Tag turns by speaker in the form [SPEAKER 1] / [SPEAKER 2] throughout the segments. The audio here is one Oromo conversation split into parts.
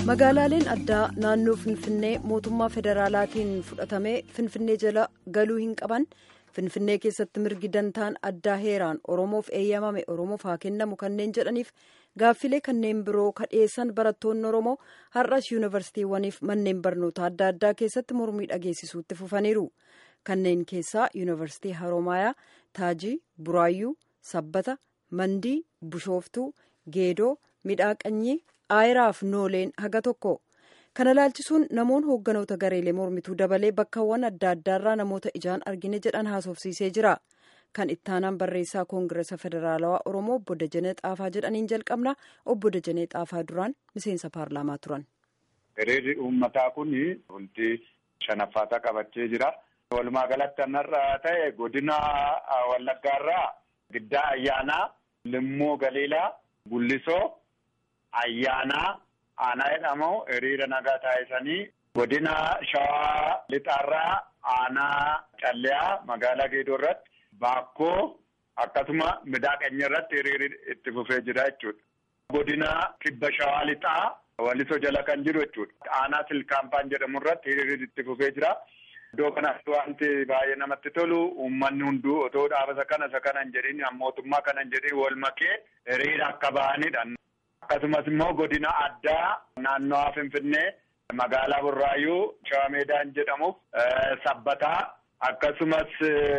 [SPEAKER 1] magaalaaleen addaa naannoo finfinnee mootummaa federaalaatiin fudhatamee finfinnee jala galuu hin qaban finfinnee keessatti mirgi dantaan addaa heeraan oromoof eeyyamame oromoof haa kennamu kanneen jedhaniif gaaffilee kanneen biroo kadheessan barattoonni oromoo har'as yuunivarsiitiiwwaniif manneen barnoota adda addaa keessatti mormii dhageessisuutti fufaniiru kanneen keessaa yuunivarsiitii haroomayaa taajii buraayyuu sabbata mandii bushooftuu geedoo midhaaqanyii aayiraaf nooleen haga tokko kana laalchisuun namoonni hoogganoota gareelee mormituu dabalee bakkawwan adda addaarraa namoota ijaan argine jedhan haasofsiisee jira kan ittaanaan barreessaa koongiresa federaalawaa oromoo obbo Dajanee Xaafaa jedhaniin jalqabna obbo Dajanee Xaafaa duraan miseensa paarlaamaa turan.
[SPEAKER 2] Hiriirri uummataa kun bultii shanaffaataa qabachee jira. Walumaa galatti kanarra ta'e godina Wallaggaarraa giddaa ayyaanaa Limmoo Galiilaa Gullisoo ayyaanaa aanaa jedhamu hiriira nagaa taasisanii godina Shawaa Lixaarraa aanaa Calleyaa magaalaa Geedoo irratti Baakkoo akkasuma midaaqanya irratti hiriirri itti fufee jira jechuudha. Godina Kibba Shawaa Lixaa Walisoo jala kan jiru jechuudha. Aanaa Silkaampaan jedhamu irratti hiriirri itti fufee jira. Iddoo kanatti wanti baay'ee namatti tolu uummanni hunduu otoo dhaaba isa kana isa kana hin jedhin mootummaa kana hin jedhin wal makee hiriira akka ba'anidha. Akkasumas immoo godina addaa naannawaa Finfinnee magaalaa Burraayyuu Shawaa Meedaan jedhamuuf sabbataa akkasumas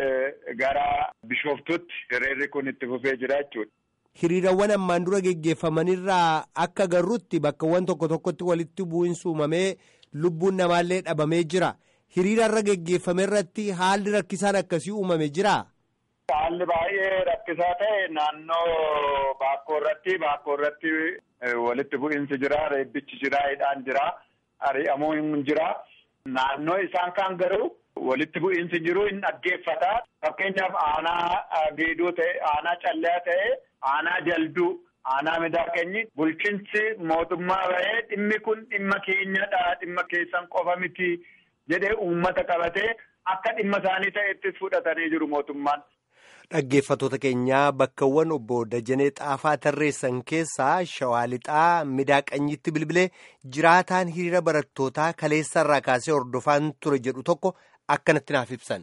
[SPEAKER 2] gara Bishooftutti hiriirri kun itti fufee jira jechuudha.
[SPEAKER 3] Hiriirawwan ammaan dura geggeeffamanirraa akka agarrutti bakkawwan tokko tokkotti walitti bu'iinsi uumamee lubbuun namaallee dhabamee jira. Hiriira irra geggeeffame irratti haalli rakkisaan akkasii uumame jira.
[SPEAKER 2] Haalli baay'ee rakkisaa ta'e naannoo baakkoo irratti baakkoo irratti walitti bu'iinsi jira reebbichi jira hidhaan jira ari'amuun jira naannoo isaan kaan garuu walitti bu'iinsi jiru hin dhaggeeffata fakkeenyaaf aanaa geedoo ta'e aanaa calleyaa ta'e aanaa jalduu aanaa midaaqanyi bulchiinsi mootummaa bahee dhimmi kun dhimma keenyadha dhimma keessan qofa miti jedhee uummata qabatee akka dhimma isaanii ta'ettis fudhatanii jiru mootummaan.
[SPEAKER 3] Dhaggeeffattoota keenyaa bakkawwan obbo Dajanee Xaafaa tarreessan keessaa Shawaa Lixaa midaaqanyitti bilbilee jiraataan hiriira barattootaa kaleessarraa kaasee hordofaan ture jedhu tokko akkanatti naaf ibsan.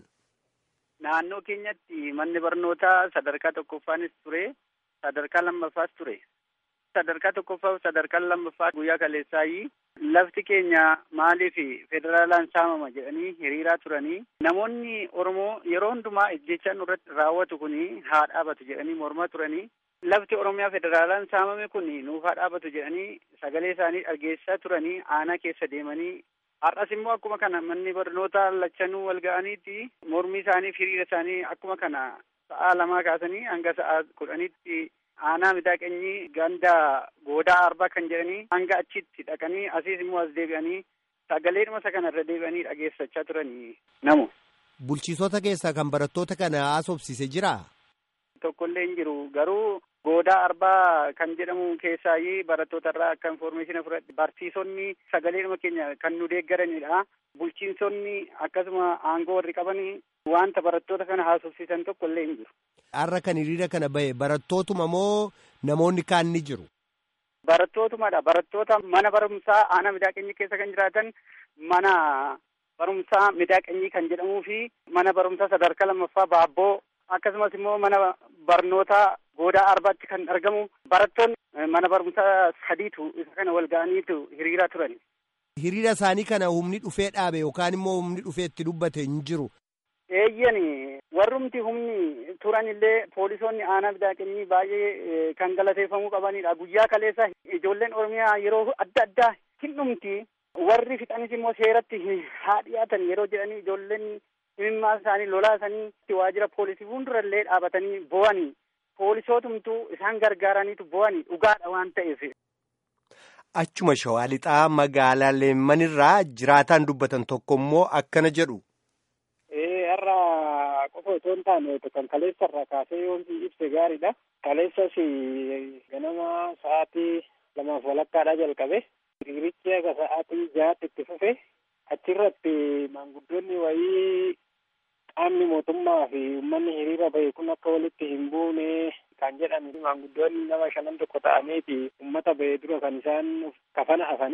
[SPEAKER 4] Naannoo keenyatti manni barnootaa sadarkaa tokkoffaanis ture sadarkaa lammaffaas ture. Sadarkaa tokkoffaa sadarkaa lammaffaa guyyaa kaleessaayii lafti keenya maaliif federaalaan saamama jedhanii hiriiraa turanii namoonni Oromoo yeroo hundumaa ejjechaan irratti raawwatu kun haa dhaabatu jedhanii mormaa turanii lafti Oromiyaa federaalaan saamame kun nuuf haa dhaabatu jedhanii sagalee isaanii dhageessaa turanii aanaa keessa deemanii har'as immoo akkuma kana manni barnootaa lachanuu wal ga'aniiti mormii isaanii hiriira isaanii akkuma kana sa'aa lamaa kaasanii hanga sa'aa kudhanitti aanaa midaaqanyii ganda goodaa arbaa kan jedhanii hanga achitti dhaqanii asiis immoo as deebi'anii sagalee dhuma isa kanarra deebi'anii dhageessachaa turanii namu.
[SPEAKER 3] Bulchiisota keessaa kan barattoota kana haasofsiise jira.
[SPEAKER 4] Tokkollee hin jiru garuu goodaa arbaa kan jedhamu keessaayi barattoota irraa akka informeeshina fudhadhe barsiisonni sagalee dhuma keenya kan nu deeggaranidha. Bulchiinsonni akkasuma aangoo warri qabanii wanta barattoota kana haasofsiisan tokkollee hin jiru.
[SPEAKER 3] Har'a kan hiriira kana bahe barattootuma moo namoonni kaan ni jiru?
[SPEAKER 4] Barattootumadha. Barattoota mana barumsaa aanaa midaaqanyii keessa kan jiraatan mana barumsaa midaaqanyii kan jedhamuu fi mana barumsaa sadarkaa lammaffaa baabboo akkasumas immoo mana barnootaa goodaa arbaatti kan argamu barattoonni mana barumsaa sadiitu isa kana wal ga'aniitu hiriiraa turan.
[SPEAKER 3] Hiriira isaanii kana humni dhufee dhaabe yookaan immoo humni dhufee itti dubbate hin jiru.
[SPEAKER 4] Eeyyan warrumti humni turan illee poolisoonni aanaa midaaqanyii baay'ee kan galateeffamuu qabanidha. Guyyaa kaleessa ijoolleen Oromiyaa yeroo adda addaa hin dhumti. Warri fixanis immoo seeratti haa dhiyaatan yeroo jedhanii ijoolleen himimmaa isaanii lolaa isaanii waajjira poolisii fuuldurallee dhaabatanii bo'anii poolisootumtu isaan gargaaraniitu bo'anii dhugaadha waan ta'eef.
[SPEAKER 3] Achuma shawaa lixaa magaalaa leemmanirraa jiraataan dubbatan tokko immoo akkana jedhu.
[SPEAKER 4] Har'a qofa otoo hin taane kan kaleessa irraa kaasee yoomsi ibse gaariidha. Kaleessas ganama sa'aatii lamaaf walakkaadhaa jalqabe. Hiriirichi akka sa'aatii jahaatti itti fufe. Achirratti maanguddoonni wayii qaamni mootummaa fi uummanni hiriira bahe kun akka walitti hin buune kan jedhan maanguddoonni nama shanan tokko ta'aniiti uummata bahe dura kan isaan kafana afanii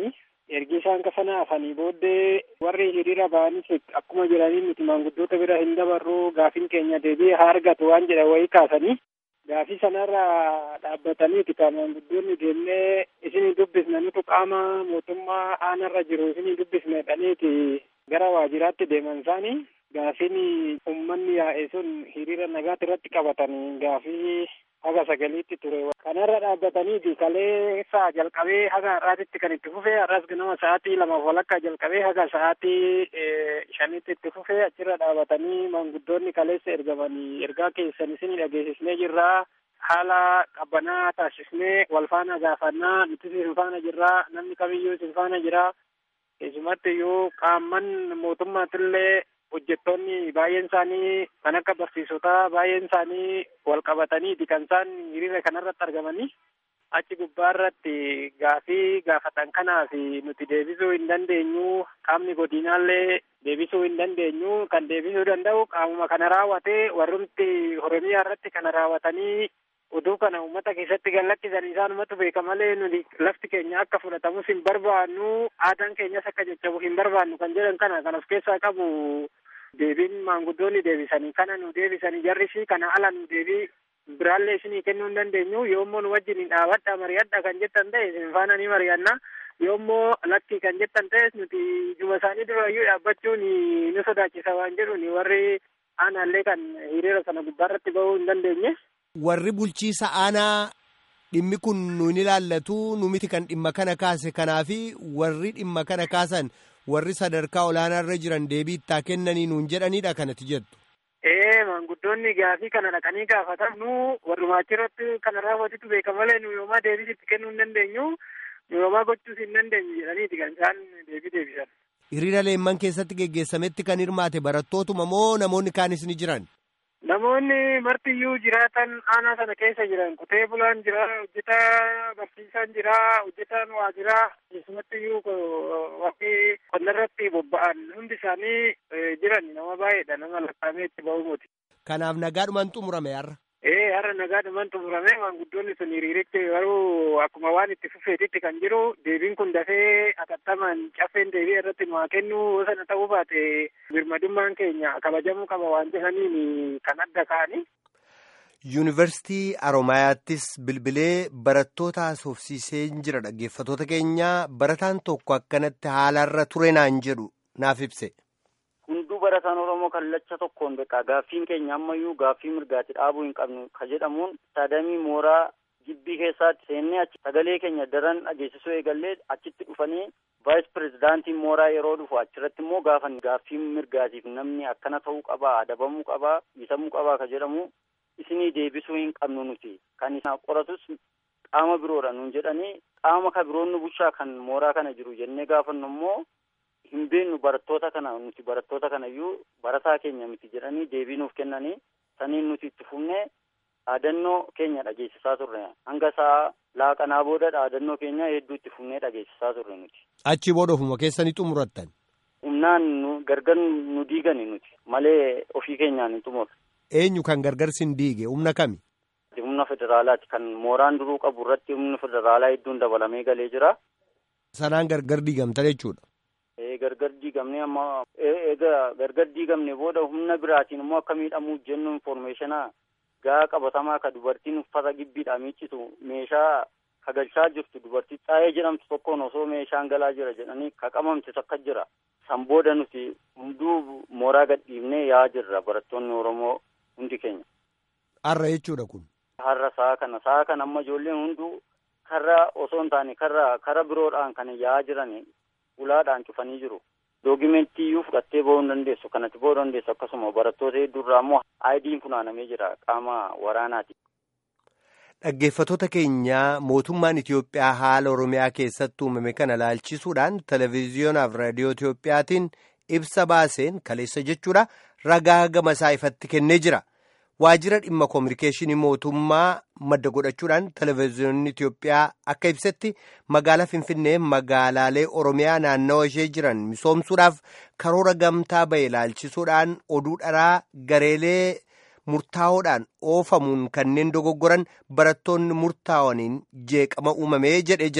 [SPEAKER 5] ergi isaan sana hafanii booddee warri hiriira ba'anis akkuma jiranii nuti maanguddoota bira hin dabarru gaafiin keenya deebi'ee haa argatu waan jedhan wayii kaasanii gaafii sanarra dhaabbataniiti kan maanguddoonni deemnee isinii dubbisne nutu qaama mootummaa aanarra jiru isinii dubbisne jedhaniiti gara waajjiraatti deeman isaanii gaafiin uummanni yaa'e sun hiriira nagaatti irratti qabatanii gaafii haga sagaliitti ture kanarra dhaabbataniiti kalee sa'a jalqabee haga har'aatitti kan itti fufee har'as ganama sa'aatii lamaaf walakkaa jalqabee haga sa'aatii shanitti itti fufee achirra dhaabatanii maanguddoonni kaleessa ergamanii ergaa keessan isin dhageessisnee jirraa haala qabbanaa taasisnee wal faana gaafannaa nuti isin faana jirraa namni kamiyyuu isin faana jira keessumatti iyyuu qaamman mootummaatillee hojjettoonni baay'een isaanii kan akka barsiisotaa baay'een isaanii wal qabataniiti kan isaan hiriira kanarratti argamanii achi gubbaa irratti gaafii gaafatan kanaaf nuti deebisuu hin dandeenyu qaamni godinaallee deebisuu hin dandeenyu kan deebisuu danda'u qaamuma kana raawwatee warrumti oromiyaa irratti kana raawwatanii oduu kana uummata keessatti gallakkisan isaanumatu beeka malee nuti lafti keenya akka fudhatamus hin barbaannu aadaan keenyas akka jajjabu hin barbaannu kan jedhan kana kan of keessaa qabu deebiin maanguddoonni deebisanii kana nu deebisanii jarrisi kana ala nu deebii biraallee isinii kennuu hin dandeenyu yoommoo nu wajjin dhaabadha mari'adha kan jettan ta'e isin faana ni mari'anna yoommoo lakki kan jettan ta'es nuti juma isaanii durayyuu dhaabbachuun nu sodaachisa waan jedhuun warri aanaallee kan hiriira sana gubbaarratti bahuu hin dandeenye.
[SPEAKER 3] Warri bulchiisa aanaa dhimmi kun nuun ilaallatu nu miti kan dhimma kana kaase kanaafi warri dhimma kana kaasan warri sadarkaa olaanaa irra jiran deebii itti kennanii nuun jedhanidha kanatti jettu.
[SPEAKER 5] Ee maanguddoonni gaafii kana dhaqanii gaafatan nu warrumaa achirratti kana raawwatitu beeka malee nu yoomaa deebii itti kennuu hin dandeenyu nu yoomaa gochuus hin dandeenyu jedhaniiti kan isaan deebii deebisan.
[SPEAKER 3] Hiriira leemman keessatti geggeessametti kan hirmaate barattootuma moo namoonni kaanis ni jiran?
[SPEAKER 5] Namoonni martiyyuu jiraatan aanaa sana keessa jiran qotee bulaan jira hojjetaa barsiisaan jira hojjetaan waajiraa keessumattiyyuu wakti qonnarratti bobba'an hundi isaanii jiran nama baay'eedha nama lakkaa'amee itti ba'uu miti.
[SPEAKER 3] Kanaaf nagaadhumaan xumurame har'a.
[SPEAKER 5] Ee har'a nagaadhumaan xumurame maanguddoonni sun hiriirichi garuu akkuma waan itti fufeetitti kan jiru deebiin kun dafee atattamaan caffeen deebii irratti nu haa kennu sana ta'uu baate birmadummaan keenya kabajamuu qaba waan jedhaniin kan adda ka'ani.
[SPEAKER 3] Yuunivarsiitii Aroomayaattis bilbilee barattoota haasofsiisee jira dhaggeeffatoota keenyaa barataan tokko akkanatti haalarra ture naan jedhu naaf ibse.
[SPEAKER 6] Hunduu barataan Oromoo kallacha tokkoon beekaa gaaffiin keenya ammayyuu gaaffii mirgaatti dhaabuu hin qabnu ka jedhamuun saadamii mooraa gibbii keessaatti seennee achi sagalee keenya daran dhageessisuu eegallee achitti dhufanii vaayis pirezidaantiin mooraa yeroo dhufu achirratti immoo gaafan gaaffii mirgaatiif namni akkana ta'uu qabaa adabamuu qabaa dhiisamuu qabaa ka jedhamu isinii deebisuu hin qabnu nuti kan isaan qoratus qaama biroodha nuun jedhanii qaama ka biroon nu bulchaa kan mooraa kana jiru jennee gaafannu immoo hin beennu barattoota kana nuti barattoota kana iyyuu barataa keenya miti jedhanii deebii nuuf kennanii saniin nuti itti fufnee dhaadannoo keenya dhageessisaa turre hanga sa'a laaqanaa booda dhaadannoo keenya hedduu itti fufnee dhageessisaa turre nuti.
[SPEAKER 3] Achi booda ofuma keessanii xumurattan.
[SPEAKER 6] Humnaan nu gargar nu diigani nuti malee ofii keenyaan hin xumurre.
[SPEAKER 3] Eenyu kan gargar sin diige humna kami?
[SPEAKER 6] Humna federaalaati kan mooraan duruu qabu irratti humni federaalaa hedduun dabalamee galee jira.
[SPEAKER 3] Sanaan gargar diigamta jechuudha.
[SPEAKER 6] gargar diigamne amma egaa gargar diigamne booda humna biraatiin immoo akka miidhamuu jennu informeeshinaa gaa qabatamaa ka dubartiin uffata gibbiidhaa miiccitu meeshaa kagalchaa jirtu dubartii xaayee jedhamtu tokkoon osoo meeshaan galaa jira jedhanii ka qabamte takka jira san booda nuti hunduu mooraa gadhiifnee yaa jirra barattoonni oromoo hundi keenya.
[SPEAKER 3] Har'a jechuudha kun.
[SPEAKER 6] Har'a sa'a kana sa'a kana amma ijoolleen hunduu karra osoo hin taane karra kara biroodhaan kan yaa'aa jiran ulaadhaan cufanii jiru. Doogimentii iyyuu fudhattee bahuu hin dandeessu. Kanatti bahuu dandeessu akkasuma barattoota hedduurraa immoo aayidiin funaanamee jira qaama waraanaati.
[SPEAKER 3] Dhaggeeffatoota keenyaa mootummaan Itoophiyaa haala Oromiyaa keessatti uumame kana laalchisuudhaan televezyiyonaaf raadiyoo Itoophiyaatiin ibsa baaseen kaleessa jechuudha ragaa gama isaa ifatti kennee jira. Waajjira dhimma koominikeeshinii mootummaa madda godhachuudhaan televezyiyoonni Itoophiyaa akka ibsetti magaalaa Finfinnee magaalaalee Oromiyaa naannawa ishee jiran misoomsuudhaaf karoora gamtaa bahe laalchisuudhaan oduu dharaa gareelee murtaa'oodhaan oofamuun kanneen dogoggoran barattoonni murtaa'aniin jeeqama uumamee jedhee jira.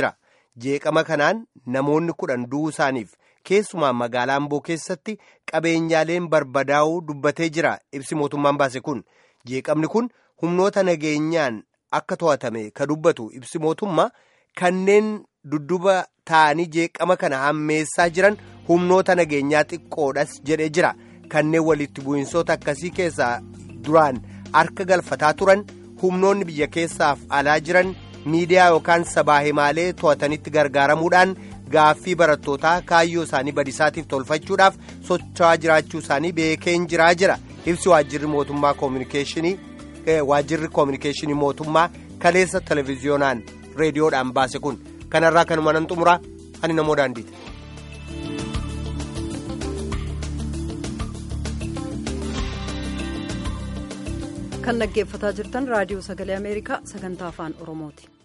[SPEAKER 3] jeeqama kanaan namoonni kudhan du'uu isaaniif keessumaa magaalaa amboo keessatti qabeenyaaleen barbadaa'uu dubbatee jira ibsi mootummaan baase kun jeeqamni kun humnoota nageenyaan akka to'atame ka dubbatu ibsi mootummaa kanneen dudduba ta'anii jeeqama kana hammeessaa jiran humnoota nageenyaa xiqqoodhas jedhee jira kanneen walitti bu'insoota akkasii keessaa duraan harka galfataa turan humnoonni biyya keessaaf alaa jiran miidiyaa yookaan sabaa himaalee to'atanitti gargaaramuudhaan gaaffii barattootaa kaayyoo isaanii badisaatiif tolfachuudhaaf socho'aa jiraachuu isaanii beekeen jiraa jira ibsi waajjirri mootummaa koominikeeshinii waajjirri koominikeeshinii mootummaa kaleessa televiziyoonaan reediyoodhaan baase kun kanarraa kanuma nan xumuraa ani namoo daandiiti.
[SPEAKER 1] kan dhaggeeffataa jirtan raadiyoo sagalee ameerikaa sagantaa afaan oromooti.